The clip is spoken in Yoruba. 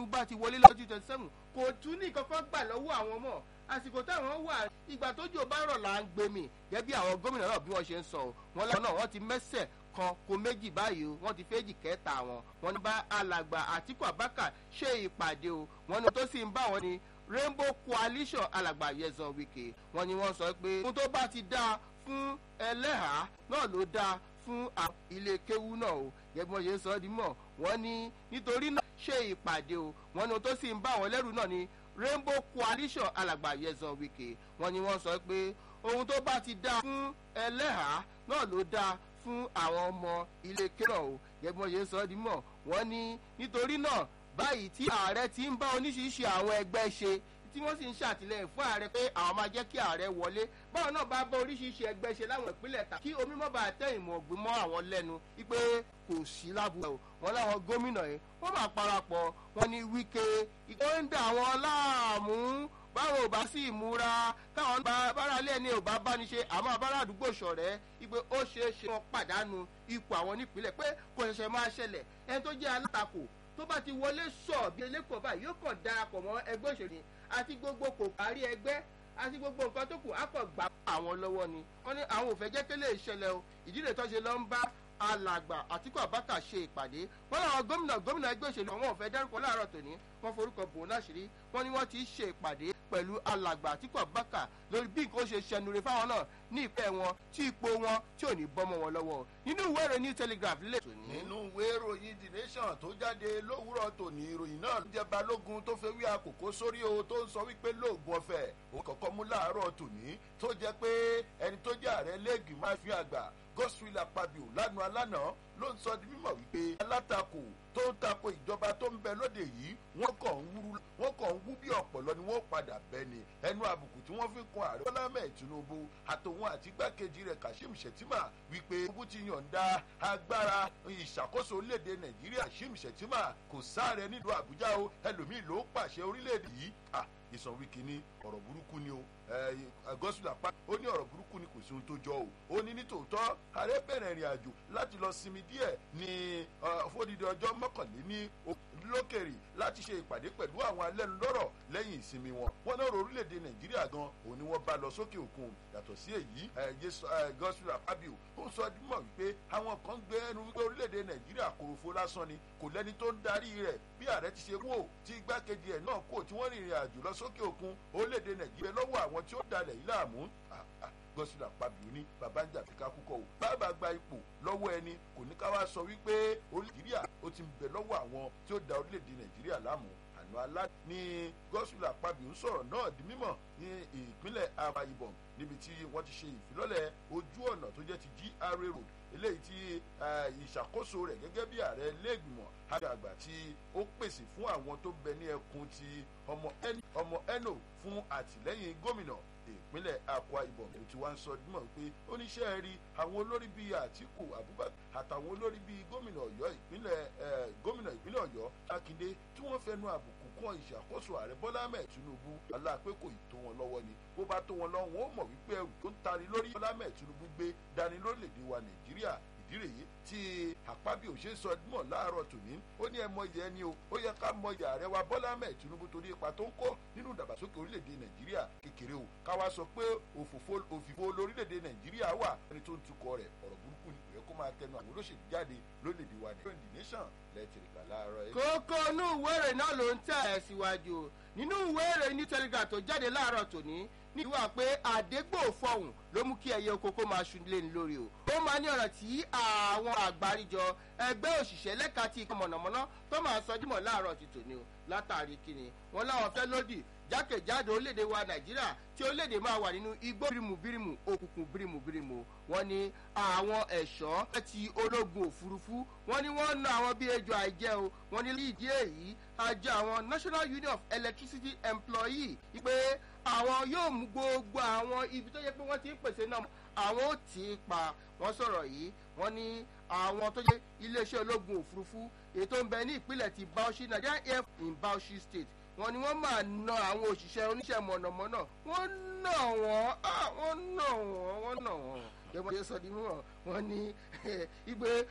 tinubu bá ti wọlé lọ́dún twenty seven kò tún ní kankan gbà lọ́wọ́ àwọn mọ̀ àsìkò táwọn wà ìgbà tójò bá rọ̀ là ń gbé mi gẹ́gẹ́ bí àwọn gómìnà náà bí wọ́n ṣe ń sọ ọ́ wọn lọ́wọ́ náà wọ́n ti mẹ́sẹ̀ kan kó méjì báyìí o wọ́n ti fẹ́jì kẹta wọn wọ́n ní bá alàgbà àtìkù abaka ṣe ìpàdé o wọ́n ní tó sì ń bá wọn ní rainbow coalition alàgbà yẹzan wike wọ́n ní wọ́n sọ pé ohun tó bá ti dáa fún ẹlẹ́hàá náà ló dáa fún àwọn ilé kéwú náà o gẹ́gẹ́ bí wọ́n ṣe ń sọ ọ́ di mọ̀ wọ́n ní nítorí náà ṣe ìpàdé o wọ́n ní ohun tó sì ń bá wọn lẹ́rù náà ní rainbow coalition alàgbà yẹzan wike wọ́n ní wọ́n sọ pé ohun tó bá ti dáa fún ẹlẹ́hàá náà ló dáa fún àwọn ọmọ ilé kéwú náà o gẹ́gẹ́ bí wọ́n ṣe ń sọ ọ́ di mọ̀ wọ́n ní nítorí náà báyìí tí ààrẹ ti ń bá oníṣiṣi àwọn ẹgbẹ́ ṣe tí wọ́n sì ń ṣàtìlẹ́yìn fún ààrẹ pé àwọn máa jẹ́ kí ààrẹ wọlé báwọn náà bá bá oríṣiríṣi ẹgbẹ́ ṣe láwọn ìpínlẹ̀ ta kí omi mọ́ bá tẹ ìmọ̀ ọ̀gbìn mọ́ àwọn lẹ́nu wípé kò sí lábúlé o wọn láwọn gómìnà yìí wọ́n máa parapọ̀ wọn ní wíkẹ́ ìkọ́ ń dà wọn láàmú báwo ò bá sì múra káwọn báralé ẹni ò bá báni ṣe àmọ́ abárá àdúgbò ṣọ̀rẹ́ wípé ó ṣeé ṣe wọn pàdánù ipò àwọn nípìnlẹ̀ pé kò ṣẹ̀ṣẹ̀ máa ṣẹlẹ̀ ẹni tó jẹ́ alátakò tó bá ti wọlé sọ bí elékòó báyìí yóò kàn darapọ̀ mọ́ ẹgbẹ́ òṣèlú àti gbogbo kò parí ẹgbẹ́ àti gbogbo nǹkan tó kù á kàn gbà àwọn lọ́wọ́ ni wọ́n ní àwọn ò fẹ́ jẹ́ kélé ìṣẹ̀lẹ̀ o ìdílé tó ṣe lọ ń bá alàgbà àtìkú àbákà ṣe ìpàdé wọn làwọn gómìnà gómìnà ẹgbẹ́ òṣèlú àwọn ò fẹ́ dárúkọ láàárọ̀ tòní wọ́n forúkọ bò láṣìírí wọ́n ní wọ́n ti ṣe ìpàdé pẹ̀lú alàgbà àtìkú àbákà lórí bí nǹkan ó ṣe ṣẹnure fáwọn náà ní ìpẹ́ wọn tí ipò wọn tí ò ní bọ́mọ wọn lọ́wọ́ nínú ìwé ìròyìn new telegraph lè tòní. nínú ìwé ìròyìn the nation tó jáde lówùúrọ̀ tòní ìròyìn náà ló jẹ́ balógun tó fẹ́ wí àkókò sórí o tó ń sọ wípé lóògùn ọ̀fẹ́ òun kọ̀ọ̀kan mú láàárọ̀ tòní tó jẹ́ pé ẹni tó jẹ́ ààrẹ lẹ́gì máa fi àgbà godswill apabio lánàá lánàá ló ń sọ di mímọ̀ wípé alátakò tó ń tako ìjọba tó ń bẹ lóde yìí wọ́n kàn ń wúru wọ́n kàn ń wú bí ọ̀pọ̀lọ ni wọ́n padà bẹ́ ni ẹnu àbùkù tí wọ́n fi kun ààrẹ bọ́lá mẹ́ẹ̀ tinubu àtòun àti igbákejì rẹ̀ kashim shettima wípé tinubu ti yọ̀ǹda agbára ìṣàkóso orílẹ̀-èdè nàìjíríà kashim shettima kò sáré nílùú àbújá o ẹlòmíì ló pàṣẹ orílẹ̀-èdè yìí ìsàn wíkì ní ọ̀rọ̀ burúkú ni o gọ́sùlà pa ó ní ọ̀rọ̀ burúkú ni kò sí ohun tó jọ o ó ní nítòótọ́ ààrẹ bẹ̀rẹ̀ ìrìn àjò láti lọ sinmi díẹ̀ ní fódìdí ọjọ́ mọ́kànléní lókèrè láti ṣe ìpàdé pẹ̀lú àwọn alẹ́nulọ́rọ̀ lẹ́yìn ìsinmi wọn wọn náà orílẹ̀-èdè nàìjíríà gan òun ni wọ́n bá lọ sókè òkun yàtọ̀ sí èyí gọ́sùlà fábíò ó sọ mọ̀ wípé àwọn kan gbé ẹnu wípé orílẹ̀-èdè nàìjíríà kòròfo lásán ni kò lẹ́ni tó ń darí rẹ̀ bí ààrẹ ti ṣe wò tí igbákejì ẹ̀ náà kò tí wọ́n rìnrìn àjò lọ sókè òkun orílẹ̀-èdè nàìjíríà lọ́wọ́ àwọn tí ó dalẹ̀ yìí láàmú gọ́sùlà pàbíò ní babanja fi kákúkọ o bàbá gba ipò lọ́wọ́ ẹni kò ní ká wá sọ wípé nàìjíríà ó ti ń bẹ lọ́wọ́ àwọn tí ó da orílẹ̀-èdè nàìjíríà láàmú àná alá ní gọ́sùlà pàbíò sọ̀rọ̀ náà di mímọ̀ ní ìpínlẹ̀ abayibọ̀n níbi tí wọ́n ti ṣe ìfilọ́lẹ̀ ojú ọ̀nà tó jẹ́ ti gra road eléyìí tí ìṣàkóso rẹ̀ gẹ́gẹ́ bí ààrẹ lẹ́gbìmọ̀ àgbà tí ó pèsè fún àwọn tó bẹ ní ẹkùn ti ọmọ eno fún àtìlẹ́yìn gómìnà ìpínlẹ̀ akwa ibom ló ti wá ń sọ dímọ̀ pé oníṣẹ́ rí àwọn olórí bíi àtìkù abubakar àtàwọn olórí bíi gómìnà ọ̀yọ́ ìpínlẹ̀ gómìnà ìpínlẹ̀ ọ̀yọ́ mákindé tí wọ́n fẹnu àbùkù kan ìṣàkóso ààrẹ bọ́lá ahmed tinubu aláàpẹ́ kò ì tó wọn lọ́wọ́ ni bó bá tó wọn lọ́wọ́ wọn ó mọ̀ wípé ẹrù tó ń tari lórí bọ́lá ahmed tinubu gbé dání lórílẹ̀‐èdè wa nàìjíríà ìdí rèé tí àpábí ò ṣe ń sọ mọ̀ láàárọ̀ tòní ó ní ẹ mọyì ẹni o ó yẹ ká mọyì ààrẹ wa bọ́lá ahmed tinubu torí ipa tó ń kó nínú ìdàgbàsókè orílẹ̀-èdè nàìjíríà kékeré o káwa sọ pé òfìfo lórílẹ̀-èdè nàìjíríà wà ẹni tó ń tukọ̀ rẹ̀ ọ̀rọ̀ burúkú ni kò yẹ kó máa tẹnu àwọn olóṣèlú jáde lórílẹ̀-èdè wa ní the nation lẹ́tìrìkà láàárọ̀ kókó inú ìwé ìròyìn náà ló ń tẹ̀ ẹ́ síwájú nínú ìwé ìròyìn ní telegram tó jáde láàárọ̀ tòní ní ìwà pé àdégbò fọhùn ló mú kí ẹyẹ oko kó máa ṣun lé ní lórí o ó máa ní ọ̀rọ̀ tí àwọn àgbáríjọ ẹgbẹ́ òṣìṣẹ́ lẹ́ka tí ikọ̀ mọ̀nàmọ́ná tó máa sọ dímọ̀ láàárọ̀ ti tòní o látàrí kíni wọn láwọn fẹ́ lódì jákèjádò orílẹ̀-èdè wa nàìjíríà tí orílẹ̀-èdè máa wà nínú igbó bírímù bírímù òkùnkùn bírímù bírímù wọn ni àwọn ẹ̀ṣọ́ ti ológun òfurufú wọn ni wọ́n na àwọn bí ejò àìjẹ́ o wọn ní ìdí èyí àjọ àwọn national union of electricity employee pé àwọn yóò mú gbogbo àwọn ibi tó yẹ pé wọ́n ti ń pèsè náà àwọn ò tí ì pa wọ́n sọ̀rọ̀ yìí wọ́n ní àwọn tó jẹ́ iléeṣẹ́ ológun òfurufú ètò ń bẹ ní ìpínlẹ̀ ti bauchi nigeria air in bauchi state wọ́n ní wọ́n máa na àwọn òṣìṣẹ́ oníṣẹ́ mọ̀nàmọ́ná wọ́n nà wọ́n wọ́n nà wọ́n wọ́n nà wọ́n gẹ́gẹ́ bí wọ́n ṣe sọ di mímọ̀ wọ́n ní igbe